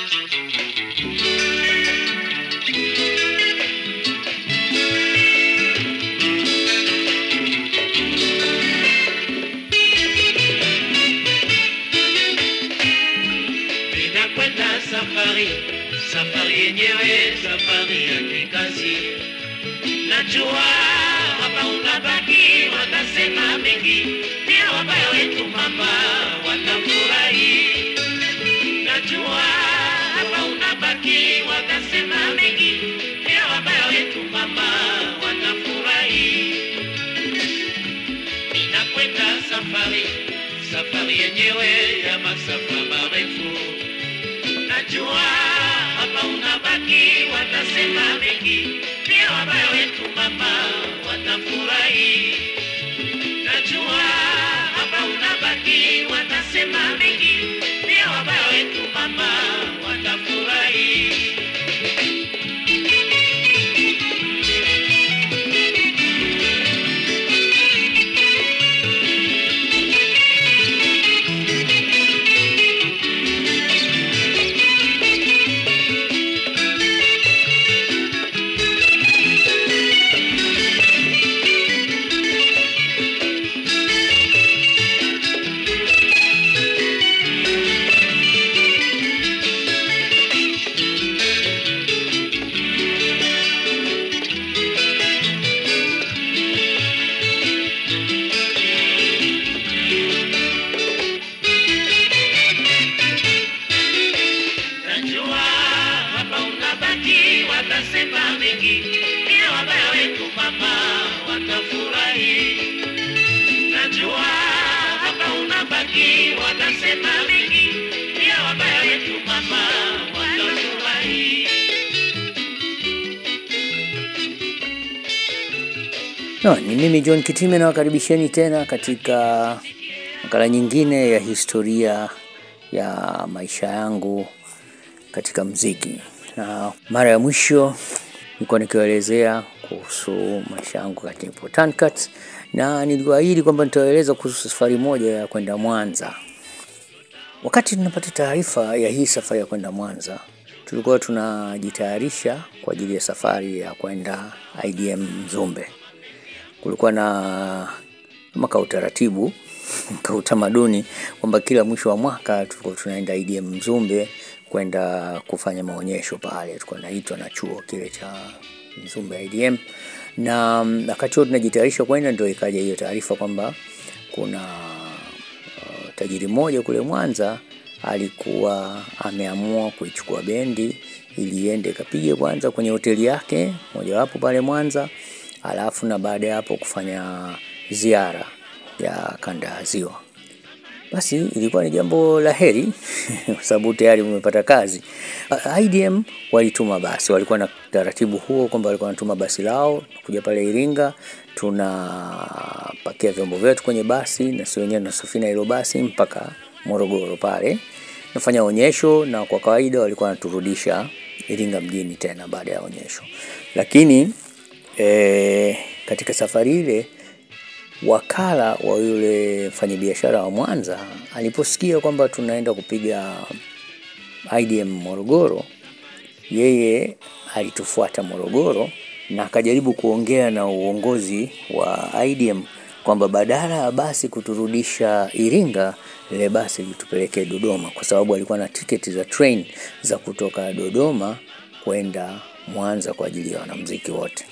Ninakwenda safari, safari yenyewe safari ya kikazi. Najua hapa unabaki, watasema mengi, pia wabaya wetu mama watafurahi. Najua hapa unabaki, watasema mengi, pia wabaya wetu mama watafurahi. Ninakwenda safari, safari yenyewe ya masafa marefu. Najua hapa unabaki, watasema mengi, pia wabaya wetu mama watafurahi. Najua hapa unabaki, watasema mengi, pia wabaya wetu mama watafurahi. Najua hapa unabaki, watasema mengi, pia wabaya wetu mama watafurahi. Najua hapa unabaki, watasema mengi, pia wabaya wetu mama watafurahi. No, ni mimi John Kitime nawakaribisheni tena katika makala nyingine ya historia ya maisha yangu katika mziki. Na mara ya mwisho nilikuwa nikiwaelezea kuhusu maisha yangu katika Tankat, na niliwaahidi kwamba nitawaeleza kuhusu safari moja ya kwenda Mwanza. Wakati tunapata taarifa ya hii safari ya kwenda Mwanza, tulikuwa tunajitayarisha kwa ajili ya safari ya kwenda IDM Mzumbe kulikuwa na kama ka utaratibu ka utamaduni kwamba kila mwisho wa mwaka tulikuwa tunaenda IDM Mzumbe kwenda kufanya maonyesho pale, tulikuwa naitwa na chuo kile cha Mzumbe IDM, na mm, wakati huo tunajitayarisha kwenda, ndio ikaja hiyo taarifa kwamba kuna uh, tajiri mmoja kule Mwanza alikuwa ameamua kuichukua bendi ili iende ikapige kwanza kwenye hoteli yake mojawapo pale Mwanza, alafu na baada ya hapo kufanya ziara ya kanda ya Ziwa. Basi ilikuwa ni jambo la heri kwa sababu tayari umepata kazi. A- IDM walituma basi, walikuwa na taratibu huo kwamba walikuwa wanatuma basi lao kuja pale Iringa, tunapakia vyombo vyetu kwenye basi na si wenyewe tunasafiri na hilo basi mpaka Morogoro pale nafanya onyesho, na kwa kawaida walikuwa wanaturudisha Iringa mjini tena baada ya onyesho, lakini e, katika safari ile wakala wa yule mfanyabiashara wa Mwanza aliposikia kwamba tunaenda kupiga IDM Morogoro, yeye alitufuata Morogoro na akajaribu kuongea na uongozi wa IDM kwamba badala ya basi kuturudisha Iringa, lile basi litupeleke Dodoma, kwa sababu alikuwa na tiketi za train za kutoka Dodoma kwenda Mwanza kwa ajili ya wanamuziki wote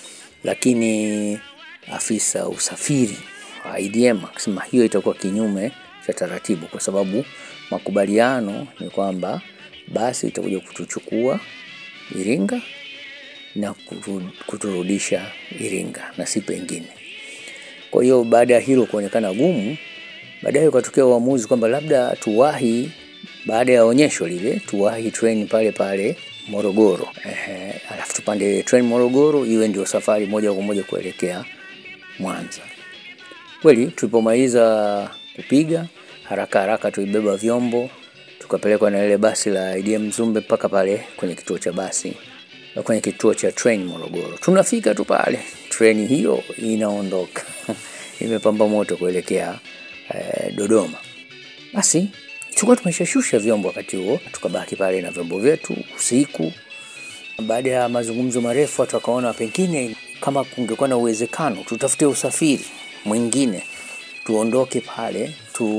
lakini afisa usafiri wa IDM akasema hiyo itakuwa kinyume cha taratibu, kwa sababu makubaliano ni kwamba basi itakuja kutuchukua Iringa na kutu- kuturudisha Iringa na si pengine. Kwa hiyo baada ya hilo kuonekana gumu, baadaye ukatokea uamuzi kwamba labda tuwahi baada ya onyesho lile tuwahi train pale pale Morogoro. Ehe, alafu tupande train Morogoro iwe ndio safari moja kwa moja kuelekea Mwanza. Kweli tulipomaliza kupiga haraka haraka, tulibeba vyombo tukapelekwa na ile basi la IDM Mzumbe mpaka pale kwenye kituo cha basi na kwenye kituo cha train Morogoro. Tunafika tu pale, treni hiyo inaondoka imepamba moto kuelekea eh, Dodoma. Basi tulikuwa tumeshashusha vyombo wakati huo, tukabaki pale na vyombo vyetu usiku. Baada ya mazungumzo marefu, watu wakaona pengine kama kungekuwa na uwezekano tutafute usafiri mwingine tuondoke pale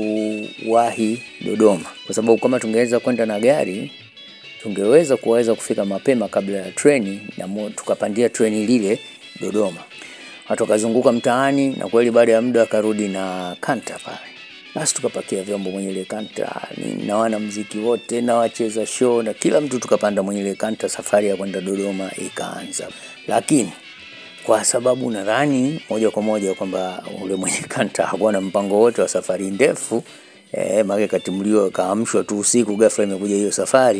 tuwahi Dodoma, kwa sababu kama tungeweza kwenda na gari tungeweza kuweza kufika mapema kabla ya treni na mo, tukapandia treni lile Dodoma. Watu wakazunguka mtaani, na kweli baada ya muda akarudi na kanta pale. Basi tukapakia vyombo mwenye ile kanta ni- na wana mziki wote na wacheza show na kila mtu tukapanda mwenye ile kanta. Safari ya kwenda Dodoma ikaanza, lakini kwa sababu nadhani moja kwa moja kwamba ule mwenye kanta hakuwa na mpango wote wa safari ndefu eh, maana katimuliwa kaamshwa tu usiku, ghafla imekuja hiyo safari.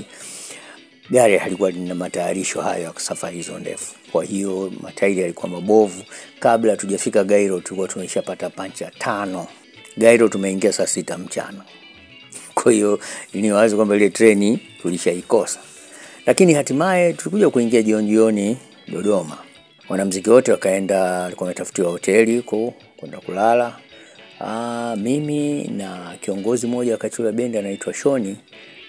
Gari halikuwa lina matayarisho hayo ya safari hizo ndefu, kwa hiyo matairi yalikuwa mabovu. Kabla hatujafika Gairo tulikuwa tumeshapata pancha tano. Gairo tumeingia saa sita mchana, kwa hiyo ni wazi kwamba ile treni tulishaikosa, lakini hatimaye tulikuja kuingia jioni jioni Dodoma. Wanamziki wote wakaenda, walikuwa wametafutiwa hoteli huko kwenda kulala. Aa, mimi na kiongozi mmoja wa Kachula bendi anaitwa Shoni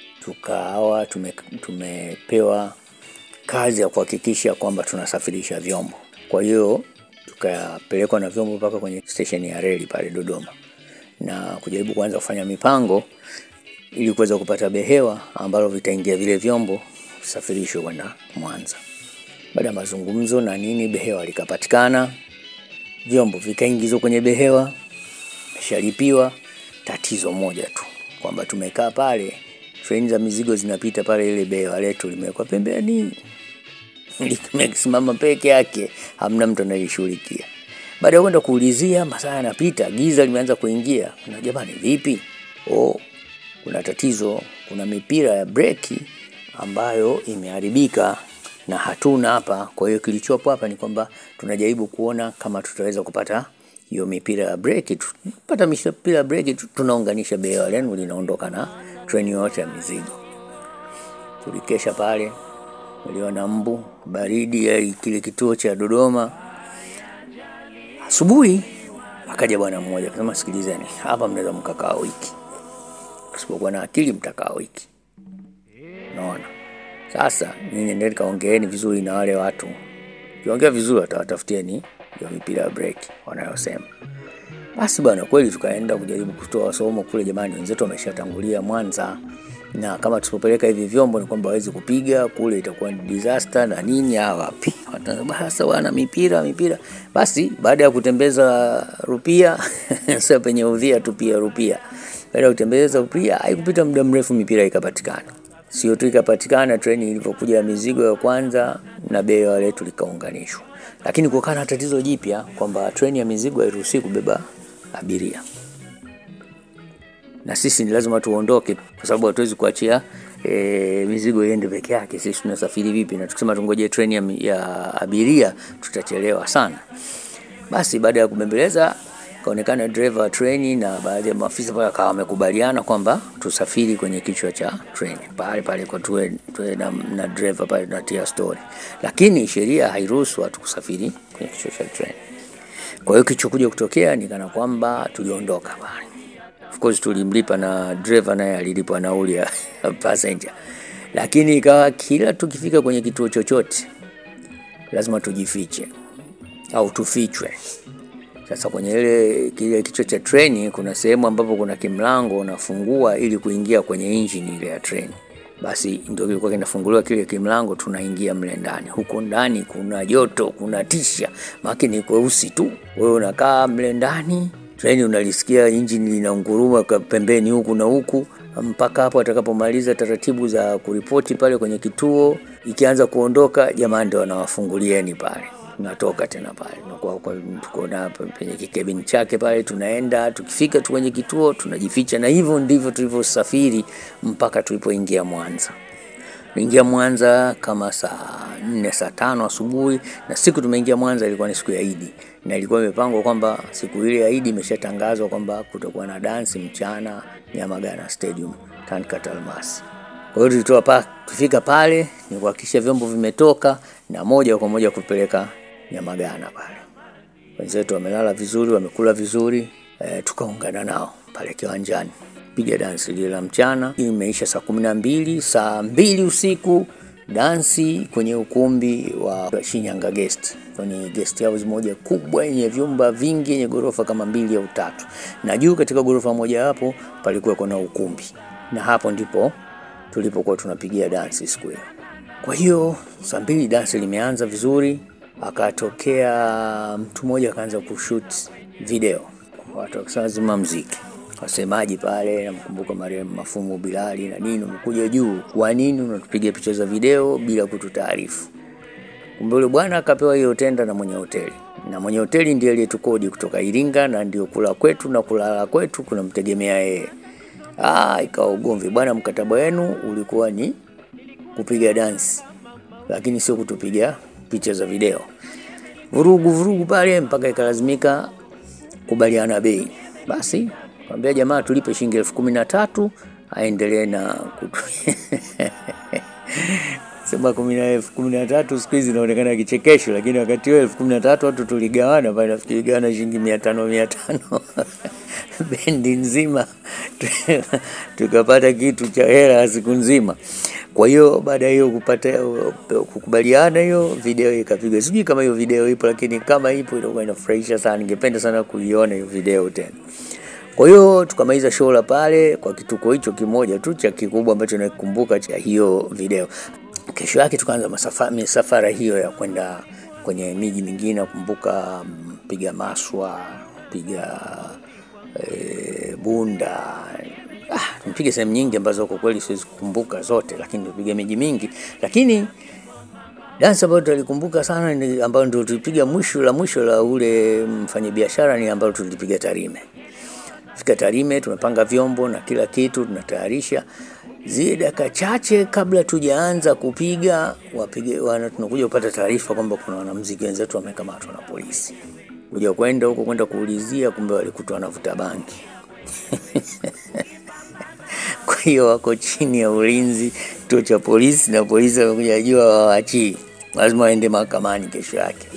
tukawa tume, tumepewa kazi ya kuhakikisha kwamba tunasafirisha vyombo. Kwa hiyo tukapelekwa na vyombo mpaka kwenye stesheni ya reli pale Dodoma na kujaribu kuanza kufanya mipango ili kuweza kupata behewa ambalo vitaingia vile vyombo visafirishwe kwenda Mwanza. Baada ya mazungumzo na nini, behewa likapatikana, vyombo vikaingizwa kwenye behewa, shalipiwa. Tatizo moja tu kwamba tumekaa pale, treni za mizigo zinapita pale, ile behewa letu limewekwa pembeni, limesimama peke yake, hamna mtu anayeshughulikia. Baada ya kwenda kuulizia, masaa yanapita, giza limeanza kuingia, na jamani, vipi? Oh, kuna tatizo, kuna mipira ya breki ambayo imeharibika na hatuna hapa. Kwa hiyo kilichopo hapa ni kwamba tunajaribu kuona kama tutaweza kupata hiyo mipira ya breki. Tupata mipira ya breki, tu- tunaunganisha behewa lenu linaondoka na treni yote ya mizigo. Tulikesha pale, uliona mbu baridi ya kile kituo cha Dodoma. Asubuhi akaja bwana mmoja akasema, sikilizeni, hapa mnaweza mkakaa wiki, usipokuwa na akili mtakaa wiki. Naona sasa nyinyi ndio kaongeeni vizuri na wale watu, kiongea vizuri watawatafutieni hiyo mipira ya breki wanayosema. Basi bwana, kweli tukaenda kujaribu kutoa somo kule. Jamani, wenzetu wameshatangulia Mwanza, na kama tusipopeleka hivi vyombo ni kwamba hawezi kupiga kule, itakuwa ni disaster na nini. Ah, wapi sasa bwana, mipira mipira. Basi baada ya kutembeza rupia sasa penye udhia tu pia rupia, baada ya kutembeza rupia, haikupita muda mrefu mipira ikapatikana. Sio tu ikapatikana, treni ilivyokuja ya mizigo ya kwanza na behewa letu likaunganishwa, lakini kukawa na tatizo jipya kwamba treni ya mizigo hairuhusiwi kubeba abiria na sisi ni lazima tuondoke, kwa sababu hatuwezi kuachia e, mizigo iende peke yake. Sisi tunasafiri vipi? Na tukisema tungoje treni ya, mi- ya abiria tutachelewa sana. Basi baada ya kubembeleza, kaonekana dereva wa treni na baadhi ya maafisa pale akawa wamekubaliana kwamba tusafiri kwenye kichwa cha treni pale pale, kwa tuwe, tuwe na, na dereva pale tunatia story, lakini sheria hairuhusu watu kusafiri kwenye kichwa cha treni. Kwa hiyo kilichokuja kutokea ni kana kwamba tuliondoka pale. Of course tulimlipa na driver naye alilipwa nauli ya passenger, lakini ikawa kila tukifika kwenye kituo chochote lazima tujifiche au tufichwe. Sasa kwenye ile kile kichwa cha treni kuna sehemu ambapo kuna kimlango unafungua ili kuingia kwenye engine ile ya treni. Basi ndio kilikuwa kinafunguliwa kile kimlango, tunaingia mle ndani. Huko ndani kuna joto, kuna tisha, maana ni kweusi tu. Wewe unakaa mle ndani, treni unalisikia injini linaunguruma kwa pembeni huku na huku, mpaka hapo atakapomaliza taratibu za kuripoti pale kwenye kituo. Ikianza kuondoka, jamaa ndio wanawafungulieni pale tunatoka tena pale tunakuwa kwa- tuko na penye kikebini chake pale, tunaenda tukifika tu kwenye kituo tunajificha, na hivyo ndivyo tulivyosafiri mpaka tulipoingia Mwanza. Tuliingia Mwanza kama saa nne saa tano asubuhi, na siku tumeingia Mwanza ilikuwa ni siku ya Idi, na ilikuwa imepangwa kwamba siku ile ya Idi imeshatangazwa kwamba kutakuwa na dansi mchana Nyamagana Stadium Tankat Almasi. Kwa hiyo tulitoa pa tufika pale ni kuhakikisha vyombo vimetoka na moja kwa moja kupeleka Nyamagana pale. Wenzetu wamelala vizuri, wamekula vizuri e, tukaungana nao pale kiwanjani. piga dansi lile la mchana. Imeisha saa kumi na mbili, saa mbili usiku dansi kwenye ukumbi wa Shinyanga Guest, kwenye guest house moja kubwa yenye vyumba vingi yenye ghorofa kama mbili au tatu, na juu katika ghorofa moja hapo palikuwa kuna ukumbi, na hapo ndipo tulipokuwa tunapigia dansi siku hiyo. Kwa hiyo saa mbili dansi limeanza vizuri, akatokea mtu mmoja akaanza kushoot video, watu wakisema zima mziki wasemaji pale, namkumbuka marehemu Mafumu Bilali na nini, umekuja juu, kwa nini unatupiga picha za video bila kututaarifu? Kumbe yule bwana akapewa hiyo tenda na mwenye hoteli, na mwenye hoteli ndiye aliyetukodi kutoka Iringa, na ndio kula kwetu na kulala kwetu kunamtegemea yeye. Ah, ikawa ugomvi bwana, mkataba wenu ulikuwa ni kupiga dansi, lakini sio kutupiga picha za video. Vurugu vurugu pale mpaka ikalazimika kubaliana bei. Basi kwambia jamaa tulipe shilingi elfu kumi na tatu aendelee na kutu... sema kumi na elfu kumi na tatu siku hizi inaonekana kichekesho, lakini wakati huo elfu kumi na tatu watu tuligawana pale, nafikiri gawana shilingi mia tano mia tano bendi nzima tukapata kitu cha hela siku nzima. Kwa hiyo baada ya hiyo kupata kukubaliana, hiyo video ikapigwa. Sijui kama hiyo video ipo, lakini kama ipo itakuwa inafurahisha sana. Ningependa sana kuiona hiyo video tena. Kwa hiyo tukamaliza show la pale kwa kituko hicho kimoja tu cha kikubwa ambacho nakumbuka cha hiyo video. Kesho yake tukaanza masafa, misafara hiyo ya kwenda kwenye miji mingine. Nakumbuka piga Maswa, piga e, Bunda ah, tumepiga sehemu nyingi ambazo kwa kweli siwezi kukumbuka zote, lakini tumepiga miji mingi. Lakini dansi ambayo tulikumbuka sana ni ambayo ndio tulipiga mwisho la mwisho la ule mfanyabiashara ni ambayo tulipiga Tarime. Fika Tarime, tumepanga vyombo na kila kitu, tunatayarisha zile dakika chache kabla tujaanza kupiga wapige, wana, tunakuja kupata taarifa kwamba kuna wanamuziki wenzetu wamekamatwa na polisi. Kuja kwenda huko kwenda kuulizia, kumbe walikutwa wanavuta bangi kwa hiyo wako chini ya ulinzi kituo cha polisi, na polisi wamekuja jua wawaachii, lazima waende mahakamani kesho yake.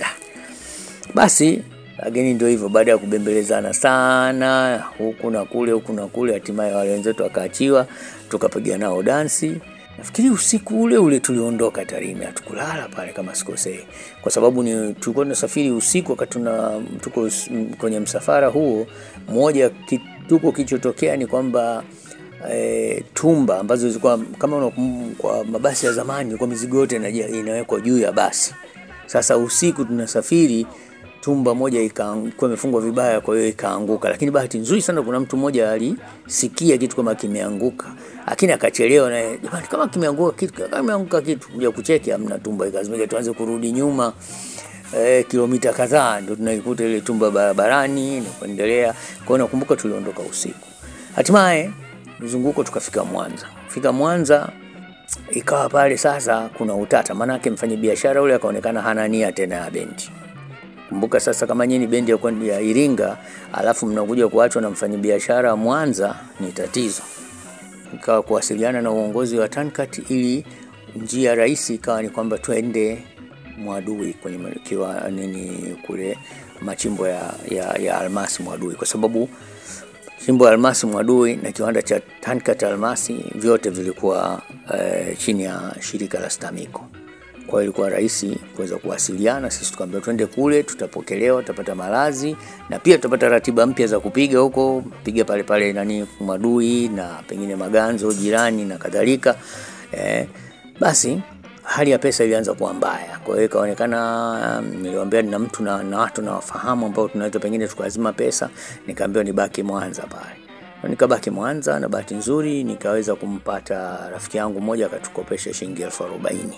Basi lakini ndio hivyo, baada ya kubembelezana sana huku na kule, huku na kule, hatimaye wale wenzetu wakaachiwa, tukapiga nao dansi. Nafikiri usiku ule ule tuliondoka Tarime, hatukulala pale kama sikosei, kwa sababu ni tulikuwa tunasafiri usiku, wakati tuna tuko kwenye msafara huo. Moja kituko kilichotokea ni kwamba E, tumba ambazo zilikuwa kama una, kwa mabasi ya zamani ilikuwa mizigo yote inawekwa juu ya basi. Sasa usiku tunasafiri, tumba moja ilikuwa imefungwa vibaya, kwa hiyo ikaanguka. Lakini bahati nzuri sana, kuna mtu mmoja alisikia kitu kama kimeanguka, lakini akachelewa, na jamani, kama kimeanguka kitu, kama kimeanguka kitu, kuja kucheki, amna tumba, ikazimika. Tuanze kurudi nyuma e, kilomita kadhaa, ndio tunaikuta ile tumba barabarani na kuendelea. Kwa hiyo nakumbuka tuliondoka usiku, hatimaye mzunguko tukafika Mwanza. Fika Mwanza ikawa pale sasa kuna utata, maanake mfanyabiashara ule akaonekana hana nia tena ya bendi. Kumbuka sasa, kama nyinyi bendi ya kwenda ya Iringa alafu mnakuja kuachwa na mfanyabiashara Mwanza, ni tatizo. Ikawa kuwasiliana na uongozi wa Tankat ili njia rahisi ikawa ni kwamba twende Mwadui kwenye kiwa nini kule machimbo ya, ya, ya almasi Mwadui kwa sababu chimbo ya almasi Mwadui na kiwanda cha Tankat Almasi vyote vilikuwa uh, chini ya shirika la Stamiko. Kwa hiyo ilikuwa rahisi kuweza kuwasiliana. Sisi tukaambia twende kule, tutapokelewa, tutapata malazi na pia tutapata ratiba mpya za kupiga huko, piga pale pale nani Mwadui na pengine Maganzo jirani na kadhalika. Eh, basi hali ya pesa ilianza kuwa mbaya. Kwa hiyo ikaonekana, niliwaambia nina mtu na, na watu nawafahamu ambao tunaweza pengine tukazima pesa, nikaambiwa nibaki Mwanza pale. Nikabaki Mwanza na bahati nzuri nikaweza kumpata rafiki yangu mmoja akatukopesha shilingi elfu arobaini.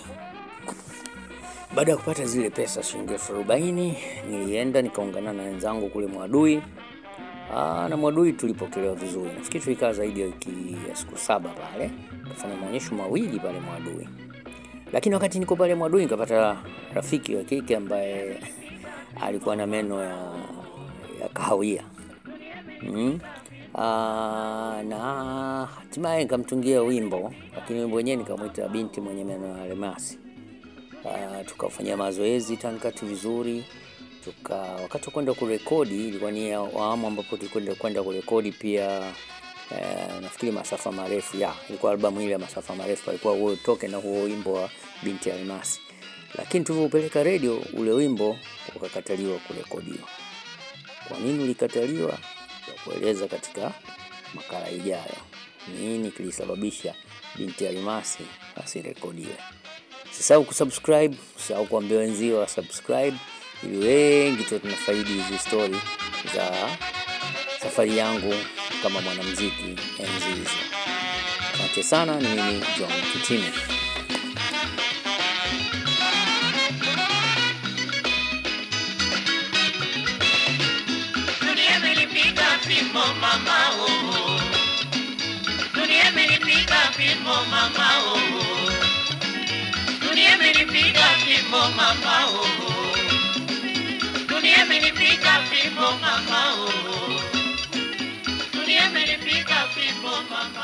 Baada ya kupata zile pesa shilingi elfu arobaini nilienda nikaungana na wenzangu kule Mwadui. Aa, na Mwadui tulipokelewa vizuri. Nafikiri tulikaa zaidi ya wiki ya siku saba pale, kufanya maonyesho mawili pale Mwadui lakini wakati niko pale Mwadui nikapata rafiki wa kike ambaye alikuwa na meno ya, ya kahawia mm. Aa, na hatimaye nikamtungia wimbo, lakini wimbo wenyewe nikamwita binti mwenye meno ya almasi. Tukafanyia mazoezi Tankati vizuri tuka, wakati wa kwenda kurekodi ilikuwa ni awamu ambapo tulikwenda kwenda kurekodi pia eh, nafikiri masafa marefu ya ilikuwa albamu ile ya masafa marefu, alikuwa huo toke na huo wimbo wa binti Almasi, lakini tulivyopeleka redio ule wimbo ukakataliwa kurekodiwa. Kwa nini ulikataliwa? Takueleza katika makala ijayo, nini kilisababisha binti Almasi asirekodiwe. Usisahau kusubscribe, usisahau kuambia wenzio wa subscribe, ili wengi tu tunafaidi hizi stori za safari yangu kama mwanamuziki enzi hizo. Asante sana, ni mimi John Kitime. Dunia imenipiga fimbo mama oh. Dunia imenipiga fimbo mama oh. Dunia imenipiga fimbo mama oh. Dunia imenipiga fimbo mama oh. Dunia imenipiga fimbo mama